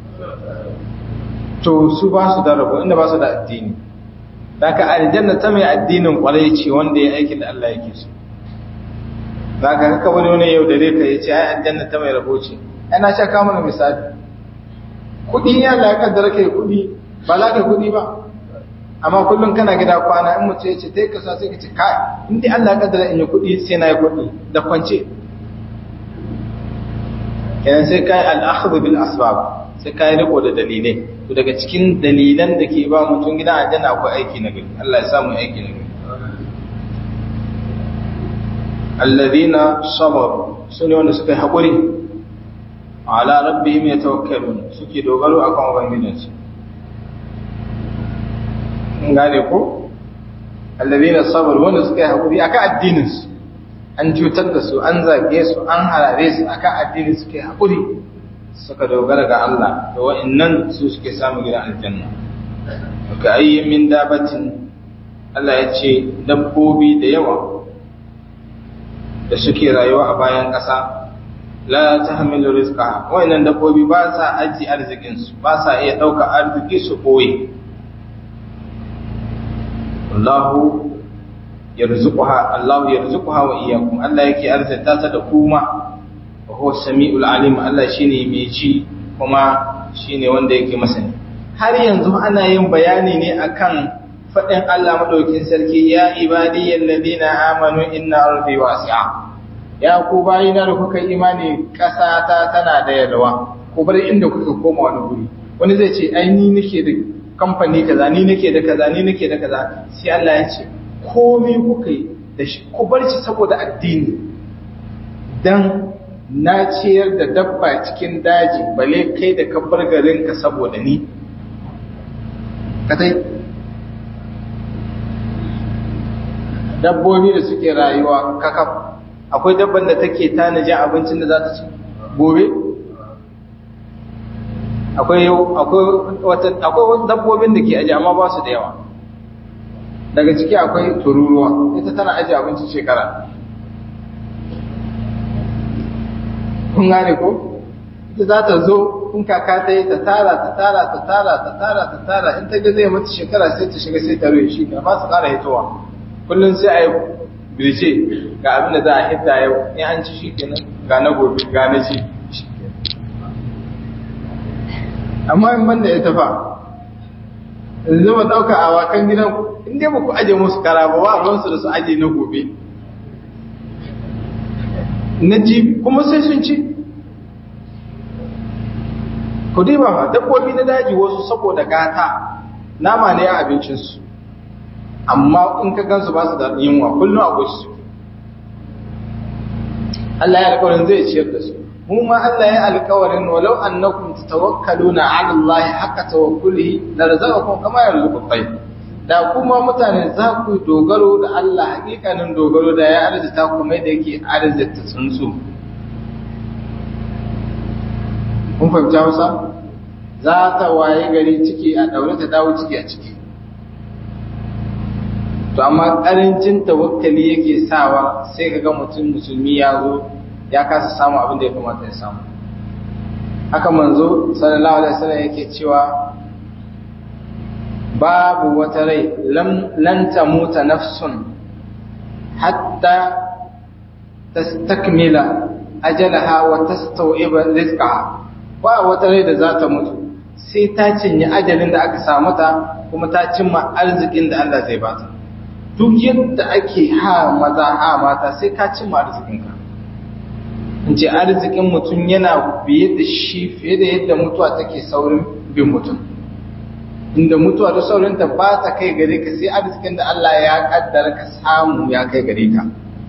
to su ba su da rabo inda ba su da addini daga aljanna ta mai addinin kwarai ce wanda ya aikin da Allah yake so daga haka wani wani yau da ka ya ce ai aljanna ta mai rabo ce ana sha kawo mana misali kuɗi ya Allah ya kaddara kai kuɗi ba za ka kuɗi ba amma kullum kana gida kwana in mutum ya ce ta yi kasa sai ka ce kai in dai Allah ya kaddara in yi kuɗi sai na yi kuɗi da kwance kenan sai kai al'akhdhu bil asbab sai kai riko da dalilai to daga cikin dalilan da ke ba mutum gidan aljanna akwai aiki na gari Allah ya samu aiki na gari alladhina sabaru sune wanda suka yi hakuri ala rabbihim yatawakkalun suke dogaro akan ubangijinsu kun gane ko alladhina sabaru wanda suka yi hakuri akan addinin su an cutar da su an zage su an harare su akan addini suke hakuri suka dogara ga Allah da wa'annan su suke samu gidan aljanna ka ayyi min dabatin Allah ya ce dabbobi da yawa da suke rayuwa a bayan ƙasa la tahmilu rizqa wa'annan dabbobi ba sa aji arzikin su ba sa iya dauka arziki su koyi Allahu yarzuquha Allahu yarzuquha wa iyyakum Allah yake arzita ta da kuma wa huwa samiul alim Allah shine mai ji kuma shine wanda yake masani har yanzu ana yin bayani ne akan fadin Allah madaukin sarki ya ibadiyal ladina amanu inna ardi wasi'a ya ku bayina da kuka imani kasa ta tana da yalwa ku bar inda kuka koma wani guri wani zai ce ai ni nake da kamfani kaza ni nake da kaza ni nake da kaza sai Allah ya ce komai kuka yi da shi ku bar shi saboda addini dan na ciyar da dabba cikin daji bale kai da kabbar garinka saboda ni katai dabbobi da suke rayuwa kakaf akwai dabban da take tanajin abincin da za ta ci gobe akwai akwai dabbobin da ke aji amma ba su da yawa daga ciki akwai tururuwa ita tana aji abincin shekara kun gane ko ita za ta zo in kaka ta yi ta tara ta tara ta tara ta tara ta tara in ta ga zai mata shekara sai ta shiga sai ta rufe shi ba su kara hitowa kullum sai a yi birce ga abin da za a hidda yau in an ci shi kenan ga na gobe ga na ci amma in banda ya tafa yanzu ba ɗauka a wakan gidan in dai ba ku aje musu kara ba wa ruwansu da su aje na gobe na ji kuma sai sun ci ku dai ba dabbobi na daji wasu saboda gata nama ne a abincinsu amma in ka gansu ba su da yunwa kullum akwai su Allah ya alƙawarin zai ciyar da su mu ma Allah ya alƙawarin walau annakum tatawakkaluna 'ala Allah haqqa tawakkulihi la razaqakum kama yarzuqu at-tayr da kuma mutane za ku dogaro da Allah hakikanin dogaro da ya arzita ku mai da yake arzita tsuntsu kun fahimta Hausa za ta waye gari ciki a daure ta dawo ciki a ciki to amma karancin tawakkali yake sawa sai kaga mutum musulmi ya zo ya kasa samu abin da ya kamata ya samu haka manzo sallallahu alaihi wasallam yake cewa babu wata rai lan tamuta nafsun hatta tastakmila ajalaha wa tastawiba rizqaha ba wata rai da za ta mutu sai ta cinye ajalin da aka samu ta kuma ta cimma arzikin da Allah zai bata duk yadda ake ha maza ha mata sai ka cimma arzikinka in ce arzikin mutum yana biye da shi fiye da yadda mutuwa take saurin bin mutum inda mutuwa da saurinta ba ta kai gare ka sai arzikin da Allah ya kaddara ka samu ya kai gare ka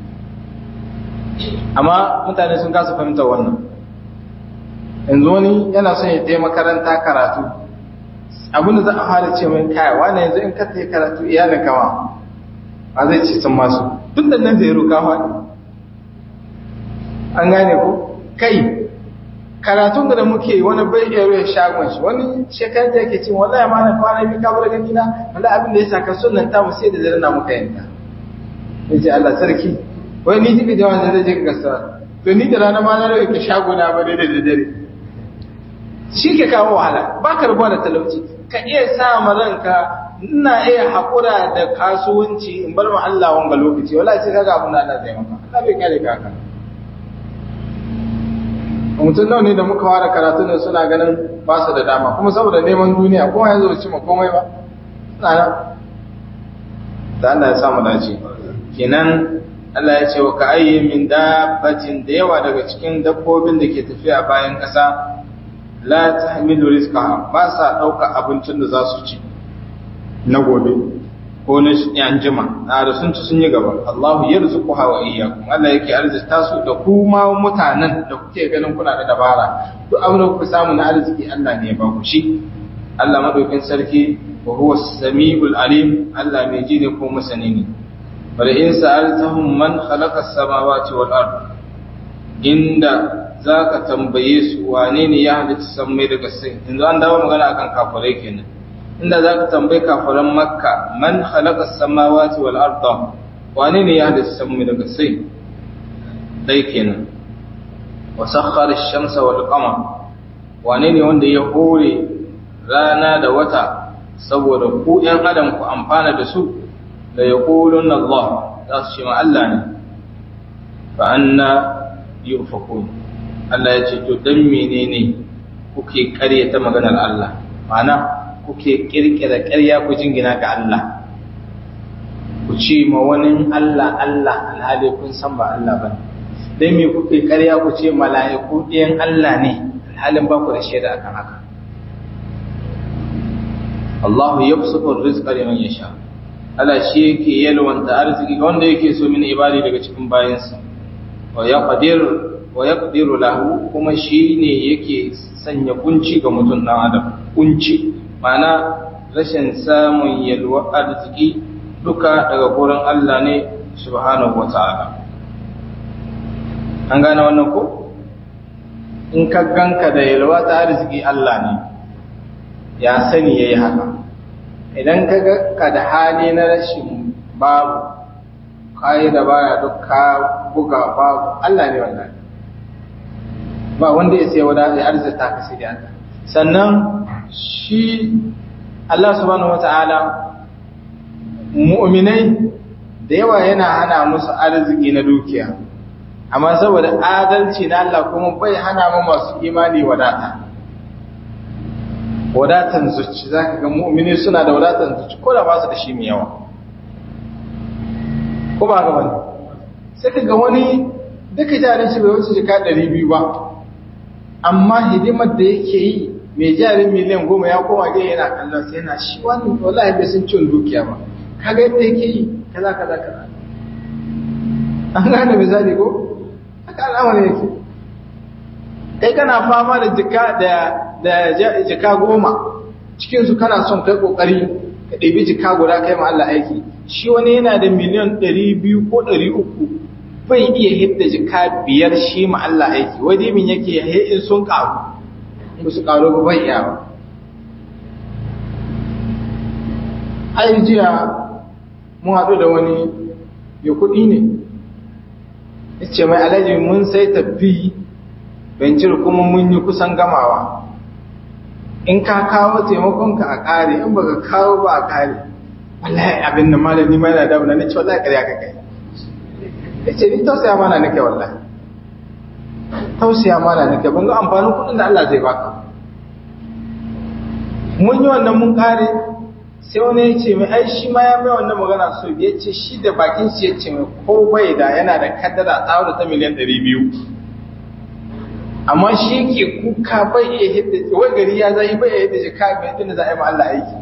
amma mutane sun kasa fahimtar wannan yanzu wani yana son ya je makaranta karatu abinda za a fara ce mai kaya wani yanzu in ka tafi karatu iyalin kama a zai ce sun masu duk da nan zai ruka faɗi an gane ku kai karatun da muke wani bai iya ruwa shagon shi wani shekar da yake cin wallahi ma na kwana bi kabar gani na wala abin da ya saka sunan ta mu sai da dare na muka yanka yace Allah sarki wai ni jibi da wanda zai je ka gasa to ni da rana ma na ruwa ka shago na ba da dare shi ke kawo wahala ba ka rubuwa da talauci ka iya sa ma ranka ina iya haƙura da kasuwanci in bar ma Allah wanga lokaci wala sai kaga abin da Allah zai maka Allah bai kare ka haka mutum nawa ne da muka fara karatu ne suna ganin ba su da dama kuma saboda neman duniya kuma yanzu ba ci ma komai ba suna nan da Allah ya samu dace kenan Allah ya ce wa ka ayyi min dabbatin da yawa daga cikin dabbobin da ke tafiya bayan ƙasa la tahmilu rizqaha ba sa dauka abincin da za su ci na gobe ko na yan jima na da sun ci sun yi gaba Allah ya rizquha wa iyyakum Allah yake arzita su da kuma mutanen da kuke ganin kuna da dabara duk abin da kuka samu na arziki Allah ne ya ba ku shi Allah madaukin sarki wa huwa samiul alim Allah mai ji ne ko masani ne wala in sa'altahum man khalaqa as-samawati wal ard inda za ka tambaye su wane ne ya halitta sammai daga sai yanzu an dawo magana akan kafirai kenan inda za ka tambayi kafiran makka man khalaqa samawati wal arda wane ne ya halitta sammai daga sai dai kenan wa sakhkhara ash-shamsa wal qamar wane ne wanda ya hore rana da wata saboda ku ɗan adam ku amfana da su la yaquluna Allah za su ce ma Allah ne fa anna yufakun Allah ya ce to dan menene kuke ƙaryata maganar Allah ma'ana kuke kirkira ƙarya ku jingina ga Allah ku ce ma wani Allah Allah alhali kun san ba Allah bane dan me kuke ƙarya ku ce mala'iku ɗayan Allah ne alhalin ba ku da shaida akan haka Allahu yabsutu rizqa liman yasha Allah shi yake yalwanta arziki ga wanda yake so min ibadi daga cikin bayansa wa yaqdir wa yaqdiru lahu kuma shine yake sanya kunci ga mutum dan adam kunci ma'ana rashin samun yalwa arziki duka daga gurin Allah ne subhanahu wata'ala an gane wannan ko in ka ganka da yalwa ta arziki Allah ne ya sani yayi haka idan ka ga ka da hali na rashin babu kayi da baya duk ka buga babu Allah ne wannan ba wanda ya sai wada ya arzita ka sai da sannan shi Allah subhanahu wata'ala mu'minai da yawa yana hana musu arziki na dukiya amma saboda adalci na Allah kuma bai hana mu masu imani wadata wadatan zuci zaka ga mu'mini suna da wadatan zuci ko da ba su da shi mai yawa ko ba ga wani sai ka ga wani duka jarin shi bai wuce jika 200 ba amma hidimar da yake yi mai jarin miliyan goma ya koma gaya yana kallon sai yana shi wani wallahi bai sun cin dukiya ba kaga yadda yake yi kaza kaza kaza an gane misali ko haka al'amari yake kai kana fama da jika da da jika goma cikin su kana son kai kokari ka ɗebi jika guda kai ma Allah aiki shi wani yana da miliyan 200 ko 300 bai iya hidda jika biyar shi ma Allah aiki wani min yake in sun karu in su karu ba bai iya ba ai jiya mun haɗu da wani ya kuɗi ne ya ce mai alaji mun sai tafi bencir kuma mun yi kusan gamawa in ka kawo taimakonka a ƙare in baka kawo ba a ƙare wallahi abin da malami mai na damuna na ce wallahi ƙarya ka kai ya ce ni tausaya mana nake wallahi tausaya mana nake ban ga amfanin kuɗin da Allah zai baka mun yi wannan mun ƙare sai wani ya ce mai ai shi ma ya mai wannan magana so ya ce shi da bakin shi ya ce mai ko bai da yana da kaddara tsawon ta miliyan ɗari biyu amma shi ke kuka bai iya hidda wai gari ya zai bai iya hidda shi ka mai hidda za a yi ma Allah aiki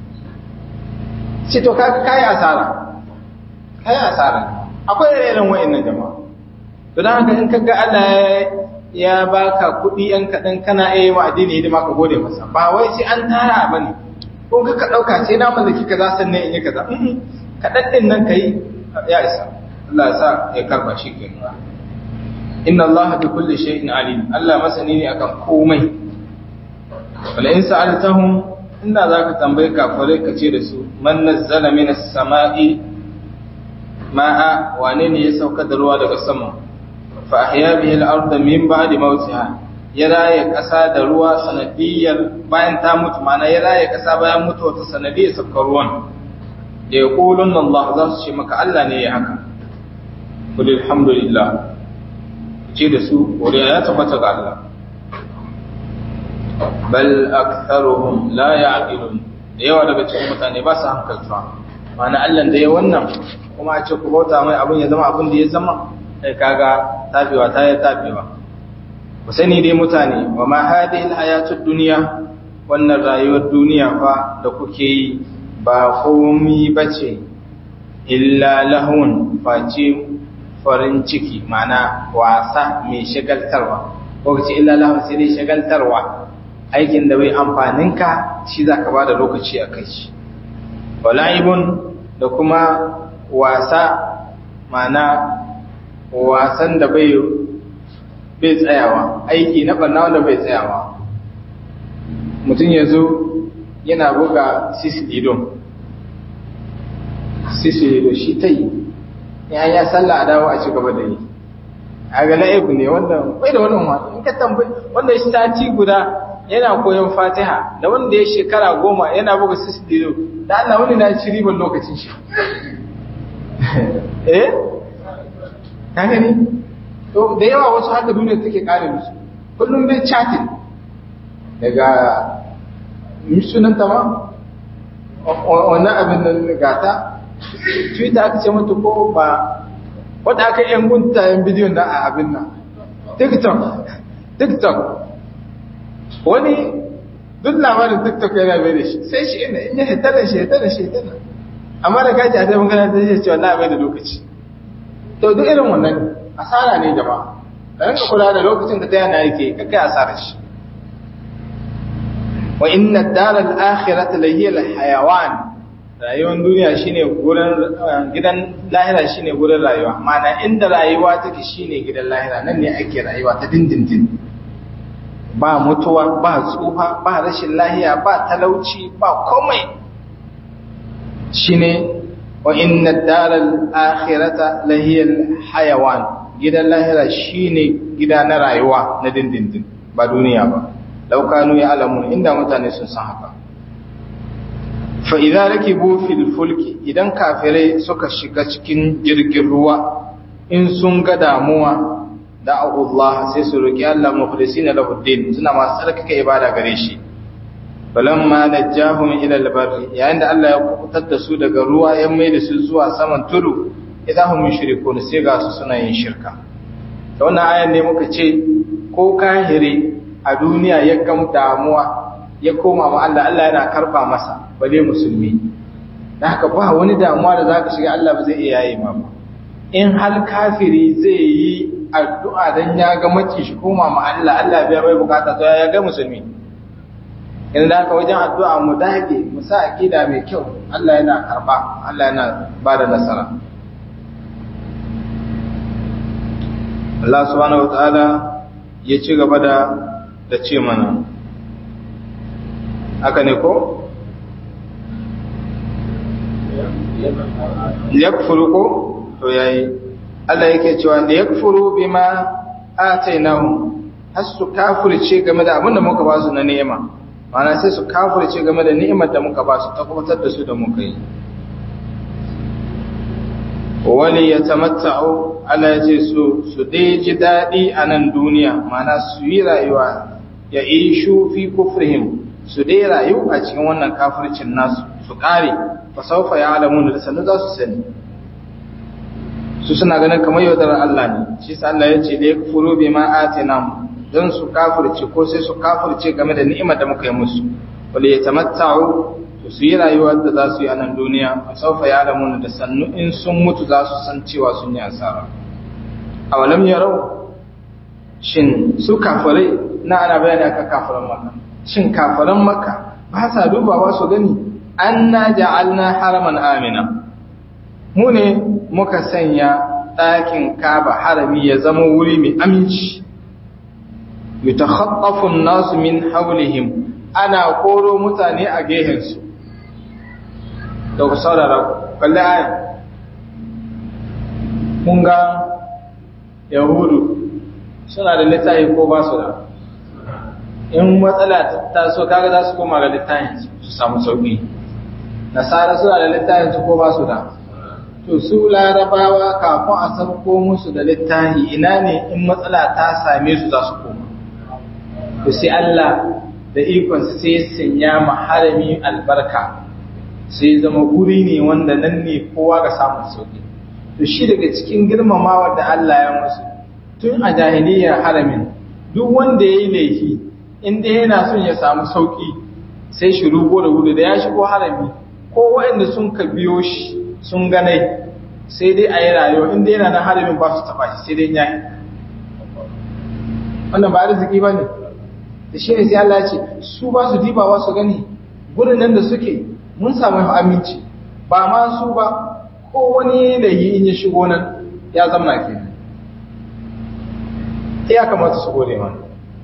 ce to ka kai asara kai asara akwai irin wa'annan jama'a to dan haka in kaga Allah ya baka kuɗi yan kaɗan kana iya yi wa addini hidima ka gode masa ba wai sai an tara bane ko ka ka ɗauka sai na mallaki kaza sannan in yi kaza kaɗan ɗin nan ka yi ya isa Allah ya sa ya karba shi ke inna Allah bi kulli shay'in alim Allah masani ne akan komai wala in sa'altahum inda zaka tambaye kafirai ka ce da su man nazzala minas sama'i ma'a wane ne ya sauka da ruwa daga sama fa ahya bihi al-ardha min ba'di mawtiha ya raye ƙasa da ruwa sanadiyar bayan ta mutu mana ya raye ƙasa bayan mutu wata sanadiyar sabkar ruwan da ya ƙulun Allah za su ce maka Allah ne ya haka kuli alhamdulillah ce da su wuri ya tabbata ga Allah bal aktharuhum la ya'qilun da yawa daga cikin mutane ba su hankalta mana Allah da ya wannan kuma a ce ku bauta mai abin ya zama abin da ya zama sai kaga tabewa ta ya tabewa ku sani dai mutane wa ma hadhihi alhayatud dunya wannan rayuwar duniya fa da kuke yi ba komai bace illa lahun face farin ciki mana wasa mai shagaltarwa ko kace illa lahun sai dai shagaltarwa aikin da bai amfanin ka shi zaka bada lokaci a kai shi walaibun da kuma wasa mana wasan da bai bai tsayawa aiki na barna wanda bai tsayawa mutum ya zo yana buga sisilido sisilido shi ta yi ya ya sallah a dawo a ci gaba da yi a ga la'ibu ne wanda bai da wani wani in ka tambayi wanda shi sati guda yana koyon fatiha da wanda ya shekara goma yana buga sisilido da Allah wani na ci ribar lokacin shi eh ka gani to da yawa wasu haka duniya take kare musu kullum dai chatting daga sunanta ma wannan abin nan gata twitter aka ce mata ko ba wadda aka yan guntayen bidiyon da a abin nan tiktok tiktok wani duk labarin tiktok yana bai da shi sai shi ina in ya hita da shi hita da shi hita da amma da gaji a sai magana ta ce cewa na bai da lokaci to duk irin wannan asara ne jama'a ka rinka kula da lokacin da ta yana yake kakai asara shi wa inna ad-dar al-akhirah la hiya al-hayawan rayuwar duniya shine gurin gidan lahira shine gurin rayuwa mana inda rayuwa take shine gidan lahira nan ne ake rayuwa ta dindindin ba mutuwa ba tsufa ba rashin lahiya ba talauci ba komai shine wa inna ad-dar al-akhirah la hiya al-hayawan gidan lahira shine gida na rayuwa na dindindin ba duniya ba laukanu ya alamun inda mutane sun san haka fa idza rakibu fil fulki idan kafirai suka shiga cikin jirgin ruwa in sun ga damuwa da'u Allah sai su roki Allah mukhlisina lahu din suna masu tsarkake ibada gare shi falamma najjahum ila al-barri yayin da Allah ya kubutar da su daga ruwa ya mai da su zuwa saman tudu idahum yushrikun sai ga su suna yin shirka da wannan ayan ne muka ce ko kahire a duniya ya gam damuwa ya koma ma Allah Allah yana karba masa bale musulmi da haka ba wani damuwa da zaka shiga Allah ba zai iya yaye ma ba in hal kafiri zai yi addu'a dan ya ga mace shi koma ma Allah Allah bai bai bukata to ya ga musulmi in da haka wajen addu'a mu dage mu sa akida mai kyau Allah yana karba Allah yana ba da nasara Allah subhanahu wa ta'ala ya ci gaba da da ce mana haka ne ko? yakfuru ko? to yayi Allah yake cewa da yakfuru bima atainahu har su kafirce game da abin da muka ba su na ni'ima ma'ana sai su kafirce game da ni'imar da muka ba su tabbatar da su da muka yi wali ya tamatta'u Allah ya ce su su dai ji daɗi a nan duniya mana su yi rayuwa ya ishu fi kufrihim su dai rayu a cikin wannan kafircin nasu su ƙare fa saufa ya alamu da sannu za su sani su suna ganin kamar yaudarar Allah ne shi sa Allah ya ce da ya kufuru bi ma atinam don su kafirce ko sai su kafirce game da ni'imar da muka yi musu wali ya tamatta'u su yi rayuwar da za su yi a nan duniya a saufa ya lamu da sannu in sun mutu za su san cewa sun yi asara a walam yarau shin su kafirai na ana bayani aka kafiran maka shin kafiran maka ba sa dubawa su gani an na ja'alna haraman amina mu ne muka sanya ɗakin kaba harami ya zama wuri mai aminci yutakhaffafu an-nasu min hawlihim ana koro mutane a gehensu da ku saurara kalli ayan mun ga yahudu suna da littafi ko ba su da in matsala ta so kaga za su koma ga littafin su samu sauki nasara suna da littafin su ko ba su da to su larabawa kafin a sauko musu da littafi ina ne in matsala ta same su za su koma to sai Allah da ikon sai sanya maharami albarka sai zama guri ne wanda nan ne kowa ga samun sauki to shi daga cikin girmamawa da Allah ya musu tun a jahiliyyar haramin duk wanda ya yi laifi inda yana son ya samu sauki sai shi rugo da gudu da ya shigo harami ko waɗanda sun ka biyo shi sun ganai sai dai a yi rayuwa inda yana na haramin ba su taɓa shi sai dai ya yi wannan ba arziki ba ne da shi ne sai Allah ya ce su ba su dibawa su gani gurin nan da suke mun samu aminci ba ma su ba ko wani lahi in ya shigo nan ya zama ke ya kamata su gode mana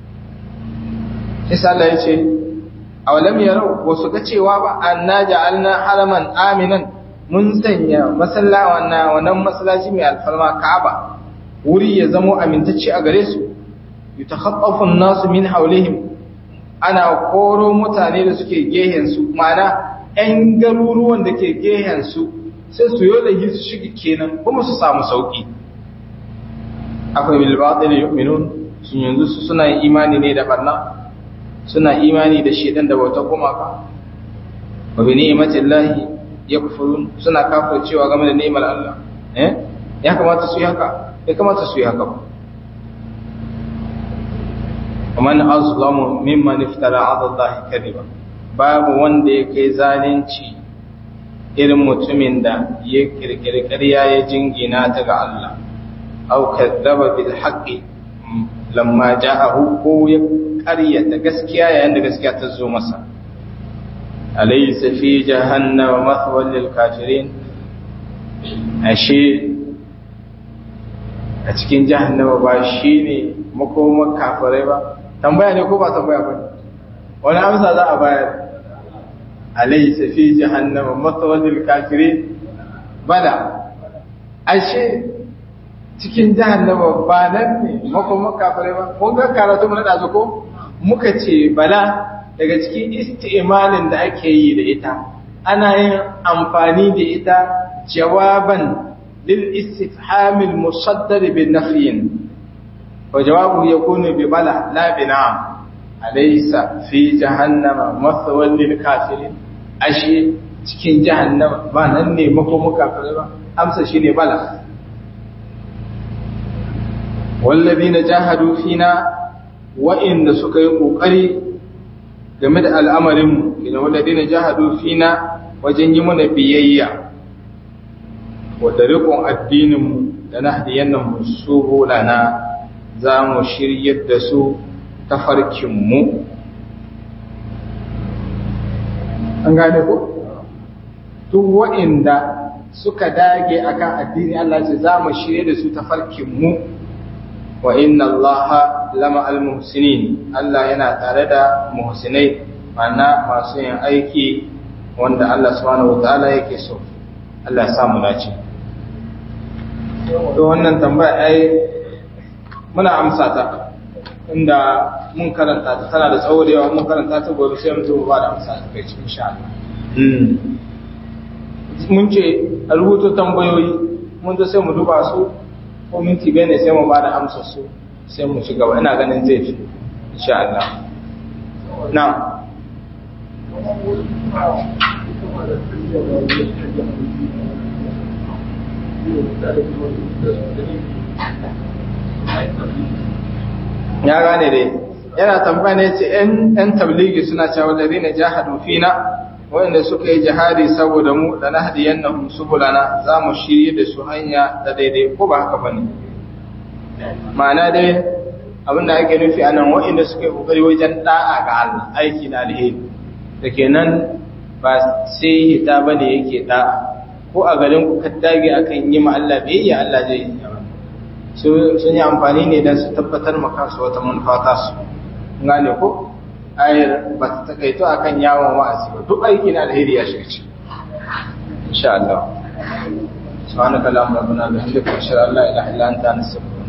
isa Allah ya ce a walam yarau ba su ga cewa ba anna ja'alna haraman aminan mun sanya masallawa na wannan masallaci mai alfarma Ka'aba wuri ya zamo amintacce a gare su yutakhaffafu an-nasu min hawlihim ana koro mutane da suke gehen su ma'ana 'yan garuruwan da ke gehensu sai su yi lahi su shiga kenan kuma su samu sauƙi akwai bilbaɗi da yu'minun sun yanzu su suna yin imani ne da barna suna imani da shedan da bauta gumaka wa bi ni'matin lahi yakfurun suna cewa game da ni'imar Allah eh ya kamata su yi haka ya kamata su yi haka ba ومن أظلم ممن افترى على الله كذبا babu wanda ya kai zalunci irin mutumin da ya kirkiri ƙarya ya jingina ta ga Allah au kadzaba bil haqqi lamma ja'ahu ko ya ƙaryata gaskiya yayin da gaskiya ta zo masa alaysa fi jahannama mathwal lil kafirin ashe a cikin jahannama ba shine makomar kafirai ba tambaya ne ko ba tambaya ba wani amsa za a bayar alaysa fi jahannama mathwalil kafirin bala ashe cikin jahannama ba nan ne makon kafirai ba kun ga karatu mun da ko muka ce bala daga cikin isti'malin da ake yi da ita ana yin amfani da ita jawaban lil istifhamil musaddar bin nafiyin wa jawabu yakunu bi bala la bi na'am alaysa fi jahannama mathwal lil kafirin ashe cikin jahannama ba nan ne makomo kafirai ba amsa shine bala wallazina jahadu fina wa'inda suka yi kokari game da al'amarinmu ina wallazina jahadu fina wajen yi mana biyayya wadda rikon addininmu da na hadiyannan su lana za mu shiryar da su tafarkinmu an gane ku? duk wa'inda suka dage akan addini Allah ce za mu shirye da su tafarkinmu wa inna allaha lama almuhsinin Allah yana tare da muhsinai mana masu yin aiki wanda Allah subhanahu wataala yake so Allah ya samu dace to wannan tambaya ai muna amsa ta inda mun karanta ta tana da tsawo da yawa mun karanta ta gobe sai mu zo ba da amsa ta kai cikin insha Allah mun ce a rubuto tambayoyi mun zo sai mu duba su ko minti biyar ne sai mu ba da amsar su sai mu ci gaba ina ganin zai fi insha Allah na ya gane dai yana tambaya ne ce ‘yan tabligi suna cewa da zai jahadu fina wanda suka yi jihadi saboda mu da na hadiyan na subulana za mu shirye da su hanya da daidai ko ba haka ba ne ma'ana dai abinda ake nufi anan waɗanda suka yi ƙoƙari wajen ɗa'a ga Allah aiki na alheri da kenan ba sai hita ba ne yake ɗa'a ko a garin ku kaddage akan yi ma Allah biyayya Allah zai yi sun yi amfani ne don su tabbatar ma kansu wata manufa ta su gane ko ayar ba ta takaito akan yawon wa'azi ba duk aiki na alheri ya shiga ci insha Allah subhanaka allahumma rabbana bihamdika ashhadu an la ilaha illa anta astaghfiruka